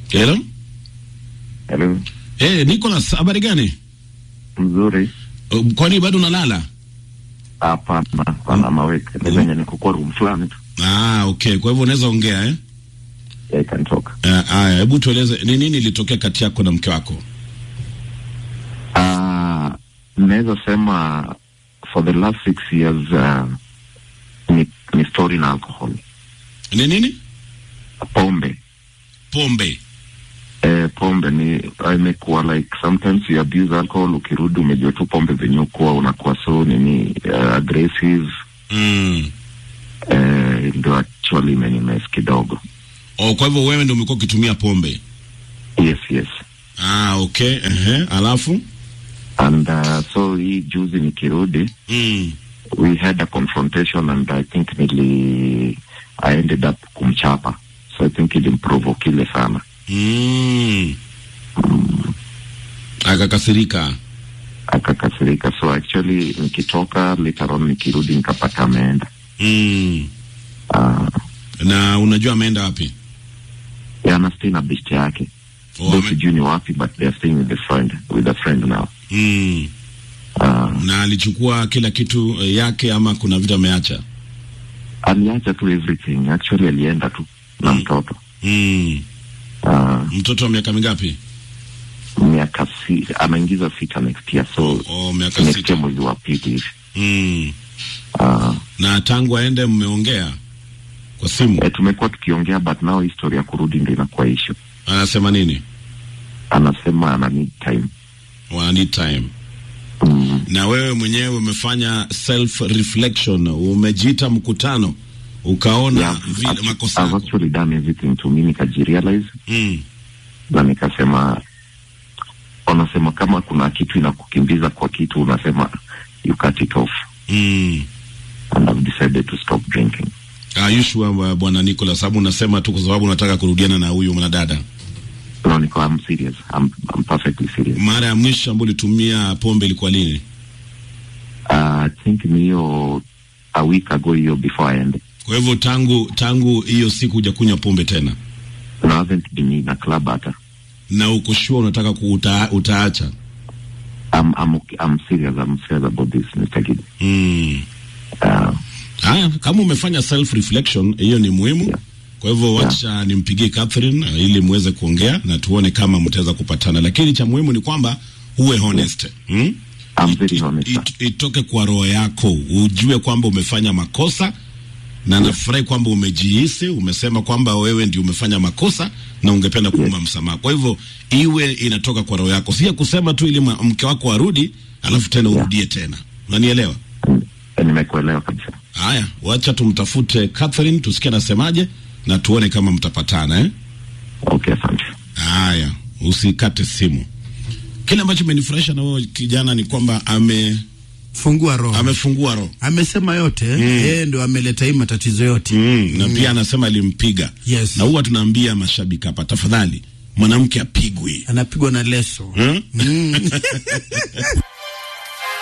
Hello? Hello. Eh, Nicholas, habari gani? Mzuri. Uh, Kwani bado unalala? Hapana, pana maweke. Ni venye niko kwa room fulani tu. Ah, okay. Kwa hivyo unaweza ongea eh? Yeah, I can talk. Eh, Haya, hebu tueleze ni nini ilitokea kati yako na mke wako? Ah, naweza sema for the last six years uh, ni, ni story na alcohol. Ni nini? Pombe. Pombe. Eh, pombe ni imekuwa like sometimes you abuse alcohol, ukirudi umejua tu pombe venye ukuwa unakuwa so nini uh, aggressive Mm. eh, ndio actually imenimes kidogo. Oh, kwa hivyo wewe ndio umekuwa ukitumia pombe. Yes, yes. Ah, okay. Ehe, alafu? And uh, so hii juzi nikirudi Mm. we had a confrontation and I think nili I ended up kumchapa so I think ilimprovoke ile sana Mm. Akakasirika. akakasirika so actually nikitoka later on nikirudi nikapata ameenda Mm. uh, Na unajua ameenda wapi? ana stay na best yake Oh, Though ame- sijui ni wapi but they are staying with a friend with a friend now Mm. uh, Na alichukua kila kitu eh, yake ama kuna vitu ameacha? aliacha tu everything actually alienda tu na Mm. mtoto Mm. uh, Mtoto wa miaka mingapi? miaka si anaingiza sita next year so Oh, miaka next year sita. mwezi wa pili hivi Mm. uh, Na tangu aende mmeongea kwa simu? Eh, tumekuwa tukiongea but now history ya kurudi ndio inakuwa issue. Anasema nini? Anasema ana need time. Wana need time. Mm. Na wewe mwenyewe umefanya self reflection, umejiita mkutano, ukaona Yeah, vile I've- makosa I've yako. actually done everything to me nikajirealize Mm. na nikasema, wanasema kama kuna kitu inakukimbiza kwa kitu unasema you cut it off Mm. and I've decided to stop drinking. Are you sure uh, bwana Nicolas, sababu unasema tu kwa sababu unataka kurudiana na huyu mwanadada? No, niko I'm serious. I'm, I'm perfectly serious. Mara ya mwisho ambayo ulitumia pombe ilikuwa lini? Uh, I think ni hiyo a week ago hiyo before I end. Kwa hivyo tangu tangu hiyo siku hujakunywa pombe tena, And I haven't been in a club hata. na uko sure unataka kuuta, utaacha? I'm, I'm, okay. I'm serious. I'm serious about this, Mr. Gidi. Mm. Uh, Haya, kama umefanya self reflection, hiyo ni muhimu. Yeah. Kwa hivyo wacha nimpigie Catherine uh, ili muweze kuongea na tuone kama mtaweza kupatana, lakini cha muhimu ni kwamba uwe honest hmm? I'm very honest. sir. It, itoke kwa roho yako, ujue kwamba umefanya makosa na nafurahi kwamba umejihisi, umesema kwamba wewe ndio umefanya makosa na ungependa kuomba msamaha. Kwa hivyo iwe inatoka kwa roho yako, si ya kusema tu ili ma- mke wako arudi alafu tena Yeah. urudie tena. Unanielewa? Eh, Nimekuelewa kabisa. Haya, wacha tumtafute Catherine tusikie anasemaje na tuone kama mtapatana eh? Okay, asante. Haya, usikate simu. Kile ambacho imenifurahisha na wewe kijana ni kwamba ame fungua roho amefungua roho amesema yote yeye ndo ameleta hii matatizo yote mm, na pia anasema alimpiga Yes. na huwa tunaambia mashabiki hapa, tafadhali mwanamke apigwi anapigwa na leso hmm?